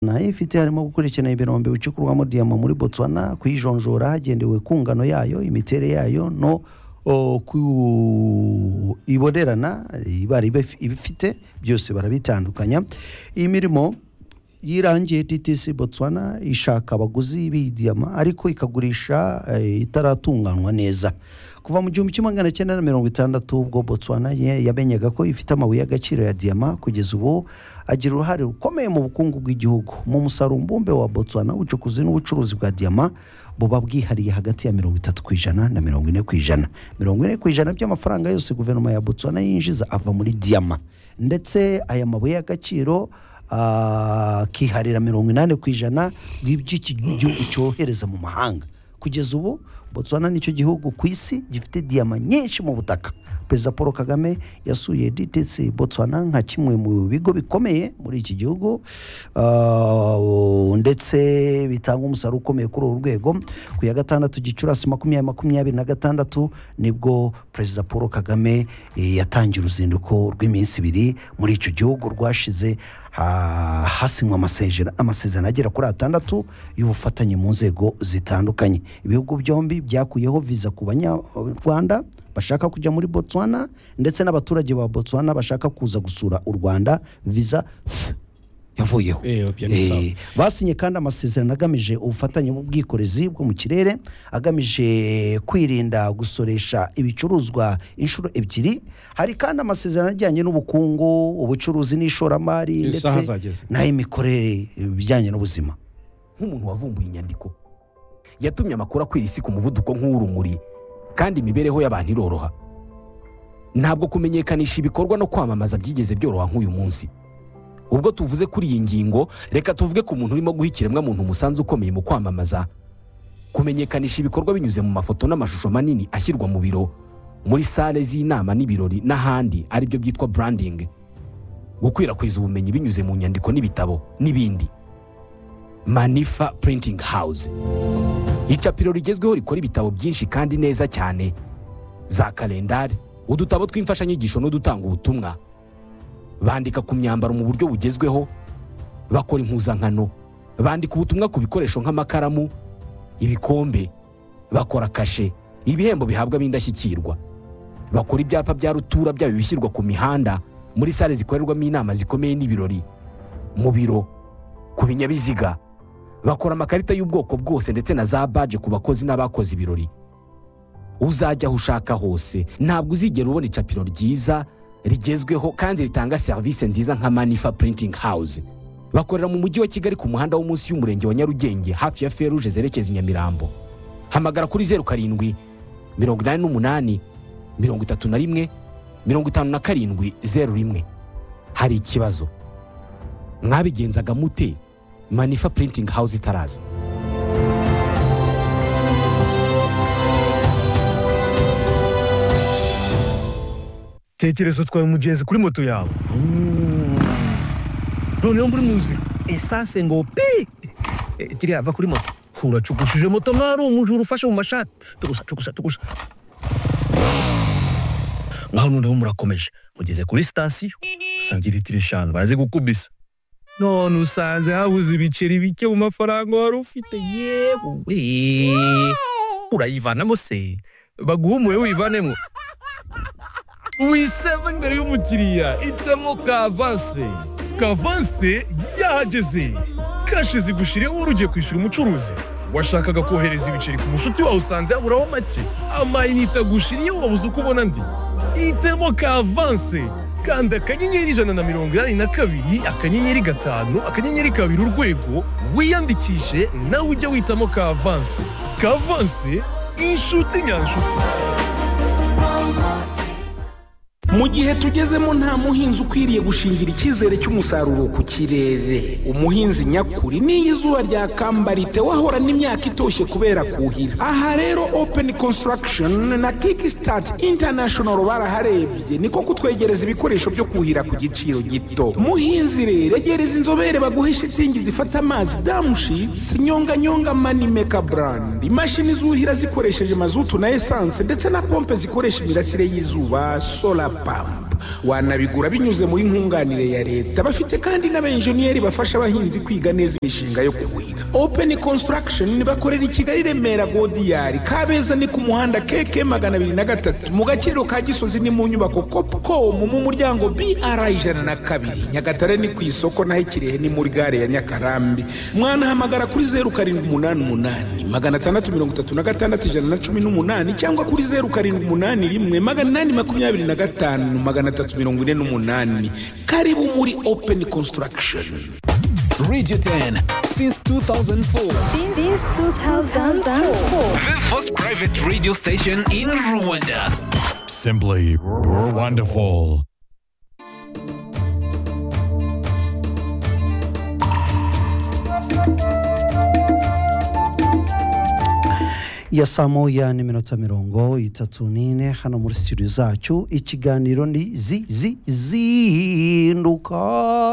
nayo ifite harimo gukurikirana imirongo icukurwamo diyama muri botswana kuyijonjora hagendewe ku ngano yayo imiterere yayo no o, ku ibonerana ibara ibe- ibifite byose barabitandukanya iyi mirimo yirangiye ttc botswana ishaka abaguzi b'idiyama ariko ikagurisha eh, itaratunganywa neza kuva mu gihumbi kimwe magana cyenda na mirongo itandatu ubwo botswana ye- yamenyaga ko ifite amabuye y'agaciro ya diyama kugeza ubu agira uruhare rukomeye mu bukungu bw'igihugu mu musaruro mbumbe wa botswana ubucukuzi n'ubucuruzi bwa diyama buba bwihariye hagati ya mirongo itatu ku ijana na mirongo ine ku ijana mirongo ine ku ijana by'amafaranga yose guverinoma ya botswana yinjiza ava muri diyama ndetse aya mabuye y'agaciro ah, akiharira mirongo inani ku ijana bw'ibyo iki gihugu cyohereza mu mahanga kugeza ubu botswana nicyo gihugu ku isi gifite diyama nyinshi mu butaka perezida paul kagame yasuye dtc botswana nka kimwe mu bigo bikomeye muri iki gihugu ah, ndetse bitanga umusaruro ukomeye kuri uru rwego ku ya gatandatu gicurasi makumyabiri makumyabiri na gatandatu nibwo perezida paul kagame eh, yatangiye uruzinduko rw'iminsi ibiri muri icyo gihugu rwashize ha- hasinywa amasezera- amasezerano agera kuri atandatu y'ubufatanye mu nzego zitandukanye ibihugu byombi byakuyeho viza ku banyarwanda bashaka kujya muri botswana ndetse n'abaturage ba botswana bashaka kuza gusura u rwanda viza yavuyeho Eh, ibyo ni Eh, sawa. basinye kandi amasezerano agamije ubufatanye bw'ubwikorezi bwo mu kirere agamije kwirinda gusoresha ibicuruzwa inshuro ebyiri hari kandi amasezerano ajyanye n'ubukungu ubucuruzi n'ishoramari ndetse isaha zageze n'ay'imikorere ibijyanye n'ubuzima nk'umuntu wavumbuye inyandiko yatumye amakuru akwira isi ku muvuduko nk'urumuri kandi imibereho y'abantu iroroha ntabwo kumenyekanisha ibikorwa no kwamamaza byigeze byoroha nk'uyu munsi ubwo tuvuze kuri iyi ngingo reka tuvuge ku muntu urimo guha ikiremwamuntu umusanzu ukomeye mu kwamamaza kumenyekanisha ibikorwa binyuze mu mafoto n'amashusho manini ashyirwa mu biro muri sale z'inama n'ibirori n'ahandi aribyo byitwa branding gukwirakwiza ubumenyi binyuze mu nyandiko n'ibitabo n'ibindi manifa printing house icapiro rigezweho rikora ibitabo byinshi kandi neza cyane za kalendari udutabo tw'imfashanyigisho n'udutanga ubutumwa bandika ku myambaro mu buryo bugezweho bakora impuzankano bandika ubutumwa ku bikoresho nk'amakaramu ibikombe bakora kashe ibihembo bihabwa ab'indashyikirwa bakora ibyapa bya rutura byaba ibishyirwa ku mihanda muri sale zikorerwamo inama zikomeye n'ibirori mu biro ku binyabiziga bakora amakarita y'ubwoko bwose ndetse na za baje ku bakozi n'abakoze ibirori uzajya aho ushaka hose ntabwo uzigera ubona icapiro ryiza rigezweho kandi ritanga serivisi nziza nka manifa printing house bakorera mu mujyi wa kigali ku muhanda wo munsi y'umurenge wa nyarugenge hafi ya feruje zerekeza i nyamirambo hamagara kuri zeru karindwi mirongo inani n'umunani mirongo itatu na rimwe mirongo itanu na karindwi zeru rimwe hari ikibazo mwabigenzaga mute manifa printing house itaraza tekereza utwaye umugenzi kuri moto yawe noneho muri muzi esase ngo pi Eh, kiriya va kuri moto uracukushije moto mwari umujura ufashe mu mashati tugusa tugusa tugusa ngaho noneho murakomeje mugeze kuri sitasiyo usanga litiro eshanu barazigukubisa none usanze habuze ibiceri bike mu mafaranga wari ufite yewe urayivanamo se baguhumuye wivanemo wiseva imbere y'umukiriya itemo kavanse kavanse yahageze kashi zigushiriyeho wari ugiye kwishyura umucuruzi washakaga kohereza ibiceri ku mushuti wawe usanze yaburaho make amayinite agushiriyeho wabuze uko ubona ndi itemo kavanse kanda akanyenyeri ijana na mirongo inani na kabiri akanyenyeri gatanu akanyenyeri kabiri urwego wiyandikishe nawe ujye witamo kavanse kavanse inshuti nyanshuti mu gihe tugezemo nta muhinzi ukwiriye gushingira icyizere cy'umusaruro ku kirere umuhinzi nyakuri n'iyo izuba ryakambarite wahora n'imyaka itoshye kubera kuhira aha rero open construction na kickstart international baraharebye niko kutwegereza ibikoresho byo kuhira ku giciro gito muhinzi rero egereza inzobere baguhe shitingi zifata amazi damushitsi nyonganyonga manimeka brand imashini zuhira zikoresheje mazutu na esanse ndetse na pompe zikoresha imirasire y'izuba solar pump wanabigura binyuze muri nkunganire ya leta bafite kandi n'abenjeniyeri bafasha abahinzi kwiga neza imishinga yo kuhira open construction bakorera i kigali remera godiyari kabeza ni ku muhanda keke magana abiri na gatatu mu gakiriro ka gisozi ni mu nyubako copcom mu muryango br ijana na kabiri nyagatare ni ku isoko naho ikirehe ni muri gare ya nyakarambi mwanahamagara kuri zeru karindwi umunani umunani magana atandatu mirongo itatu na gatandatu ijana na cumi n'umunani cyangwa kuri zeru karindwi umunani rimwe magana inani makumyabiri na gatanu magana atatu mirongo ine n'umunani karibu muri open construction Radio 10 since 2004. Since 2004. The first private radio station in Rwanda. Simply you're wonderful. ya saa moya n'iminota mirongo itatu n'ine hano muri studio zacu ikiganiro ni zi zi zinduka